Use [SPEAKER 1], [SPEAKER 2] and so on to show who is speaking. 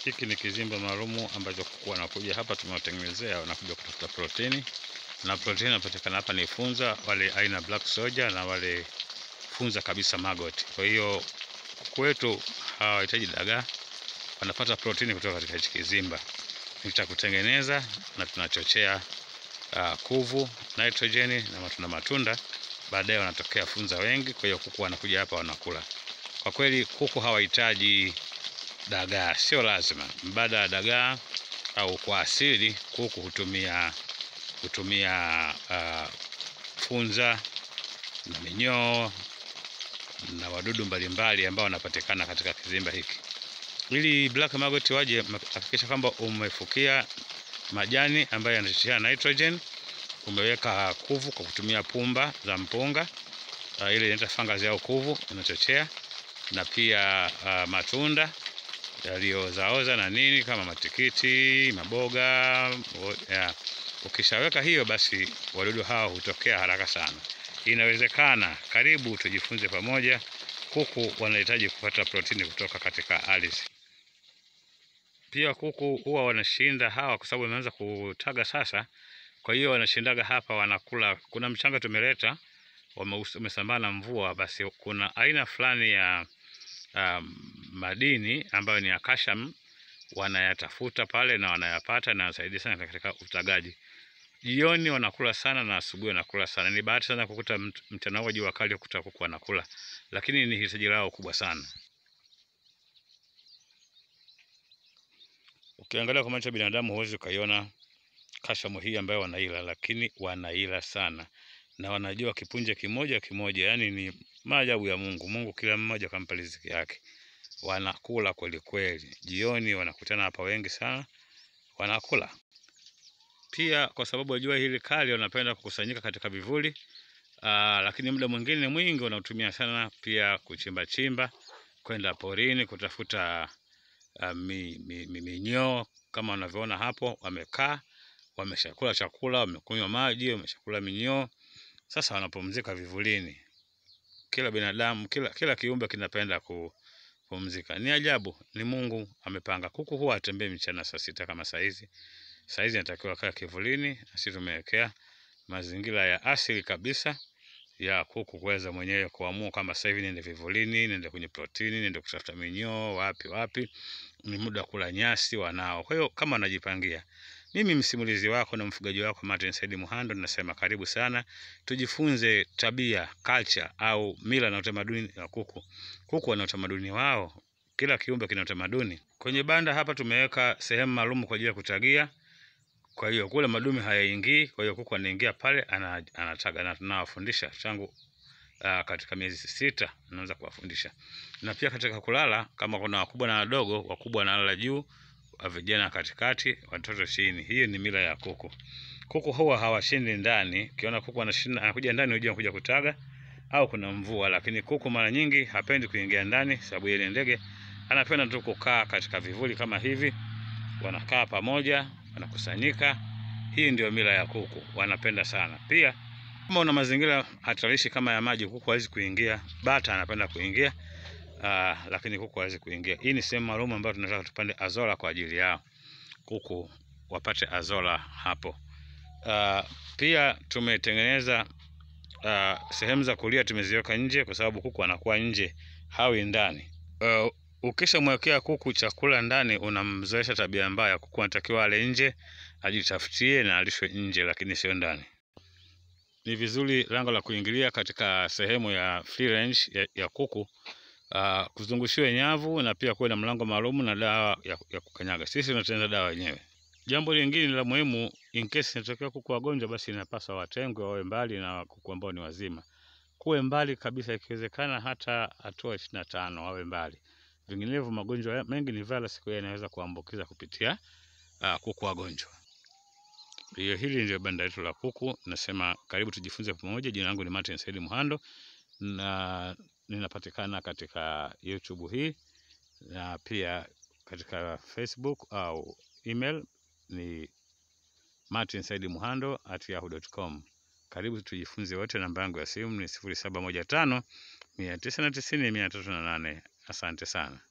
[SPEAKER 1] Hiki ni kizimba maalumu ambacho kuku wanakuja hapa, tumewatengenezea wanakuja kutafuta protini, na protini inapatikana hapa ni funza, wale aina black soldier na wale funza kabisa maggot. Kwa hiyo kuku wetu hawahitaji dagaa, wanapata protini kutoka katika hichi kizimba. Ni cha kutengeneza na tunachochea uh, kuvu, nitrojeni na matunda matunda, baadaye wanatokea funza wengi. Kwa hiyo kuku wanakuja hapa wanakula. Kwa kweli kuku hawahitaji dagaa, sio lazima. Mbada ya dagaa au kwa asili kuku hutumia hutumia uh, funza na minyoo na wadudu mbalimbali ambao wanapatikana katika kizimba hiki. Ili black maggot waje, hakikisha kwamba umefukia majani ambayo yanachochea nitrogen, umeweka kuvu kwa kutumia pumba za mpunga uh, ile inaitwa fungus au kuvu inachochea, na pia uh, matunda yaliyozaoza na nini kama matikiti, maboga ya. Ukishaweka hiyo basi wadudu hao hutokea haraka sana. Inawezekana. Karibu tujifunze pamoja. Kuku wanahitaji kupata protini kutoka katika ardhi. Pia kuku huwa wanashinda hawa, kwa sababu wameanza kutaga sasa. Kwa hiyo wanashindaga hapa, wanakula. Kuna mchanga tumeleta, umesambaa na mvua, basi kuna aina fulani ya um, madini ambayo ni ya calcium wanayatafuta pale na wanayapata na wanasaidia sana katika utagaji. Jioni wanakula sana na asubuhi wanakula sana. Ni bahati sana kukuta mchana huo jua kali kukuta kuku wanakula, lakini ni hitaji lao kubwa sana. Ukiangalia kwa macho ya binadamu huwezi ukaiona kashamu hii ambayo wanaila, lakini wanaila sana na wanajua kipunje kimoja kimoja. Yani ni maajabu ya Mungu. Mungu kila mmoja kampa riziki yake. Wanakula kweli kweli. Jioni wanakutana hapa wengi sana, wanakula pia. Kwa sababu ya jua hili kali, wanapenda kukusanyika katika vivuli. Aa, lakini muda mwingine mwingi wanatumia sana pia kuchimba chimba, kwenda porini kutafuta uh, mi, mi, mi, minyoo kama wanavyoona hapo. Wamekaa wameshakula chakula, wamekunywa maji, wameshakula minyoo. Sasa wanapumzika vivulini. Kila binadamu, kila, kila kiumbe kinapenda kupumzika. Ni ajabu, ni Mungu amepanga. Kuku huwa atembee mchana saa sita kama saizi. Saizi anatakiwa kaa kivulini, nasi tumewekea mazingira ya asili kabisa ya kuku kuweza mwenyewe kuamua kama sasa hivi niende vivulini, niende kwenye protini, niende kutafuta minyoo wapi wapi. Ni muda wa kula nyasi wanao. Kwa hiyo kama wanajipangia mimi msimulizi wako na mfugaji wako Martin Said Muhando nasema karibu sana, tujifunze tabia culture, au mila na utamaduni wa kuku. Kuku wana utamaduni wao, kila kiumbe kina utamaduni. Kwenye banda hapa tumeweka sehemu maalum kwa ajili ya kutagia, kwa hiyo kule madume hayaingii. Kwa hiyo kuku anaingia pale anataga, na tunawafundisha tangu uh, katika miezi sita naanza kuwafundisha, na pia katika kulala, kama kuna wakubwa na wadogo, wakubwa wanalala juu vijana katikati, watoto chini. Hiyo ni mila ya kuku. Kuku huwa hawashindi ndani. Ukiona kuku anashinda anakuja ndani, unajua kuja kutaga au kuna mvua, lakini kuku mara nyingi hapendi kuingia ndani, sababu ile ndege anapenda tu kukaa katika vivuli kama hivi. Wanakaa pamoja, wanakusanyika. Hii ndio mila ya kuku, wanapenda sana. Pia kama una mazingira hatarishi kama ya maji, kuku hawezi kuingia. Bata anapenda kuingia Uh, lakini kuku hawezi kuingia. Hii ni sehemu maalum ambayo tunataka tupande azola kwa ajili yao, kuku wapate azola hapo. Uh, pia tumetengeneza uh, sehemu za kulia tumeziweka nje, kwa sababu kuku anakuwa nje, hawi ndani. Uh, ukishamwekea kuku chakula ndani, unamzoesha tabia mbaya. Kuku anatakiwa ale nje, ajitafutie na alishwe nje, lakini sio ndani. Ni vizuri lango la kuingilia katika sehemu ya free range ya, ya kuku Uh, kuzungushiwe nyavu na pia kuwe na mlango maalum na dawa ya, ya kukanyaga. Sisi tunatengeneza dawa wenyewe. Jambo lingine la muhimu, in case inatokea kuku wagonjwa, basi inapaswa watengwe, wawe mbali na kuku ambao ni wazima. Kuwe mbali kabisa, ikiwezekana hata hatua ishirini na tano wawe mbali, vinginevyo magonjwa mengi ni virus, kwa hiyo yanaweza kuambukiza kupitia uh, kuku wagonjwa. Hiyo, hili ndio banda letu la kuku. Nasema karibu tujifunze pamoja. Jina langu ni Martin Said Muhando na ninapatikana katika YouTube hii na pia katika Facebook au email ni martinsaidmuhando@yahoo.com. Karibu tujifunze wote. Namba yangu ya simu ni sifuri saba moja tano mia tisa na tisini mia tatu na nane. Asante sana.